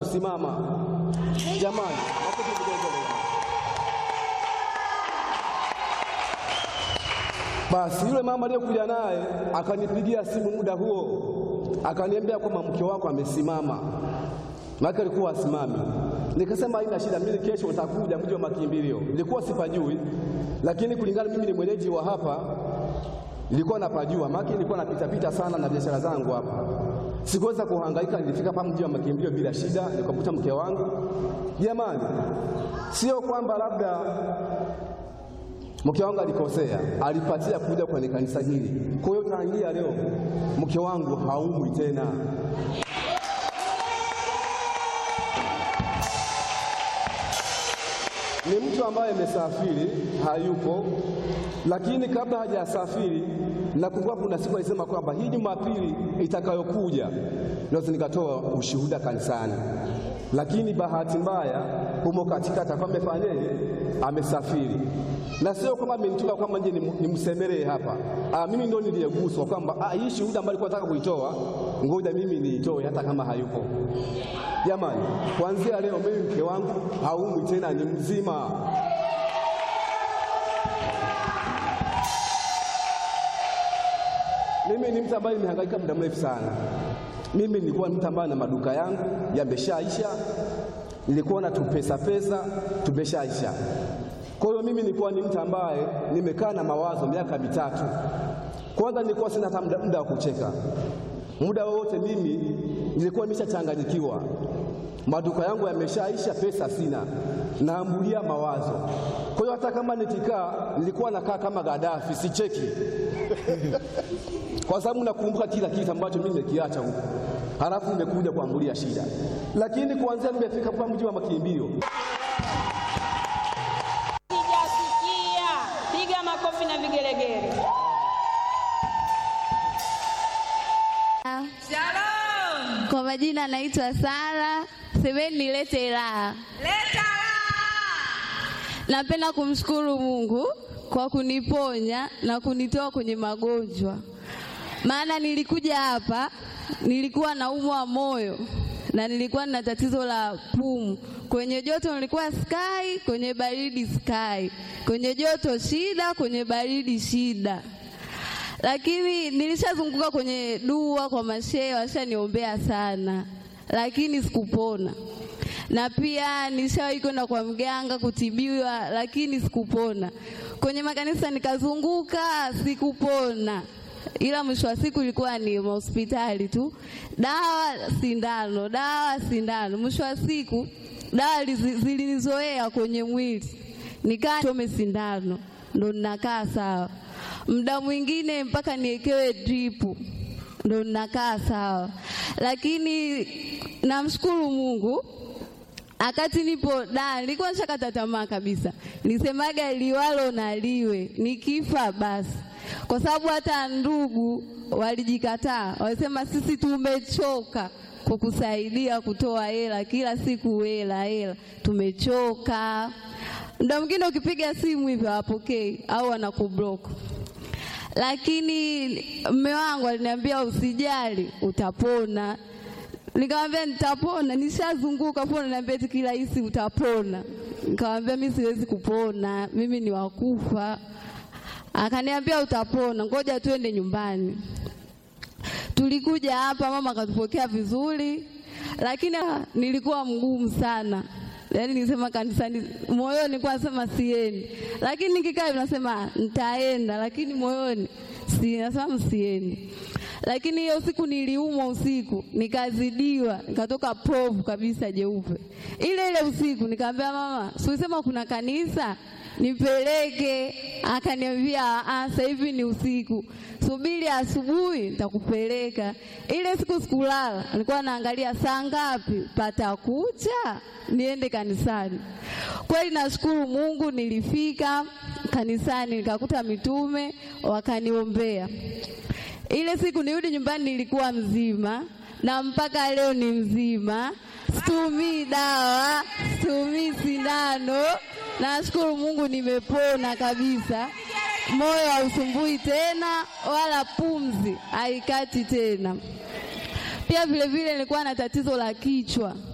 kusimama. Jamani, makofi vigelegele. Basi yule mama aliyekuja naye akanipigia simu muda huo, akaniambia kwamba mke wako amesimama, maana alikuwa asimami. Nikasema haina shida, mimi kesho nitakuja mji wa makimbilio. Nilikuwa sipajui, lakini kulingana mimi ni mwenyeji wa hapa, nilikuwa napajua, maana nilikuwa napita pita sana na biashara zangu hapa. Sikuweza kuhangaika, nilifika hapa mji wa makimbilio bila shida, nikakuta mke wangu. Jamani, sio kwamba labda mke wangu alikosea, alipatia kuja kwenye kanisa hili. Kwa hiyo tangia leo mke wangu haumwi tena. Ni mtu ambaye amesafiri, hayupo, lakini kabla hajasafiri, nakumbuka kuna siku alisema kwamba hii Jumapili itakayokuja naweza nikatoa ushuhuda kanisani, lakini bahati mbaya humo katikati akawa amefanyaje, amesafiri na sio kwamba amenituma kwamba nje nimsemelee hapa. Ah, mimi ndio niliyeguswa kwamba ah, hii shuhuda ambayo alikuwa nataka kuitoa, ngoja mimi niitoe hata kama hayupo. Jamani, kuanzia leo mimi mke wangu haumwi tena, ni mzima. Mimi ni mtu ambaye nimehangaika muda mrefu sana. Mimi nilikuwa mtu ambaye na maduka yangu yameshaisha, nilikuwa na tupesa pesa tumeshaisha. Kwa hiyo mimi nilikuwa ni mtu ambaye nimekaa na mawazo miaka mitatu. Kwanza nilikuwa sina hata muda wa kucheka, muda wowote mimi nilikuwa nimeshachanganyikiwa, maduka yangu yameshaisha, pesa sina, naambulia mawazo. Kwa hiyo hata kama nikikaa, nilikuwa nakaa kama Gaddafi, sicheki kwa sababu nakumbuka kila kitu ambacho mimi nimekiacha huko, halafu nimekuja kuambulia shida. Lakini kuanzia nimefika kwa mji wa makimbilio Sijasikia. Piga makofi na vigelegele. Shalom. Kwa majina naitwa Sara, semeni nilete raha. Leta Napenda kumshukuru Mungu kwa kuniponya na kunitoa kwenye magonjwa, maana nilikuja hapa nilikuwa naumwa moyo na nilikuwa na tatizo la pumu. Kwenye joto nilikuwa sky, kwenye baridi sky, kwenye joto shida, kwenye baridi shida lakini nilishazunguka kwenye dua kwa mashehe, washaniombea sana, lakini sikupona. Na pia nilishawahi kwenda kwa mganga kutibiwa, lakini sikupona. Kwenye makanisa nikazunguka, sikupona, ila mwisho wa siku ilikuwa ni hospitali tu, dawa sindano, dawa sindano. Mwisho wa siku dawa lizi- zilinizoea kwenye mwili, nikaa chome sindano, ndo ninakaa sawa muda mwingine mpaka niekewe dripu ndo ninakaa sawa, lakini namshukuru Mungu. Akati nipo da, nilikuwa nishakata tamaa kabisa, nisemaga liwalo na liwe, nikifa basi, kwa sababu hata ndugu walijikataa, walisema sisi tumechoka kukusaidia kutoa hela kila siku, hela hela, tumechoka. Muda mwingine ukipiga simu hivyo hawapokei au wanakublock lakini mme wangu aliniambia usijali, utapona. Nikamwambia nitapona, nishazunguka pona, niambia eti kirahisi utapona. Nikamwambia mimi siwezi kupona, mimi ni wakufa. Akaniambia utapona, ngoja tuende nyumbani. Tulikuja hapa, mama akatupokea vizuri, lakini ah, nilikuwa mgumu sana yaani nisema kanisani, moyoni nilikuwa nasema siendi, lakini nikikaa hivi nasema nitaenda, lakini moyoni si nasema msiendi. Lakini hiyo siku niliumwa usiku, nikazidiwa, nikatoka povu kabisa jeupe. Ile ile usiku nikamwambia mama, si ulisema kuna kanisa nipeleke? Akaniambia "Ah, sasa hivi ni usiku, subiri asubuhi nitakupeleka. Ile siku sikulala, nilikuwa naangalia saa ngapi patakucha niende kanisani. Kweli nashukuru Mungu, nilifika kanisani nikakuta mitume wakaniombea. Ile siku nirudi nyumbani nilikuwa mzima na mpaka leo ni mzima, situmii dawa, situmii sindano. Nashukuru Mungu nimepona kabisa, moyo hausumbui tena wala pumzi haikati tena. Pia vile vile nilikuwa na tatizo la kichwa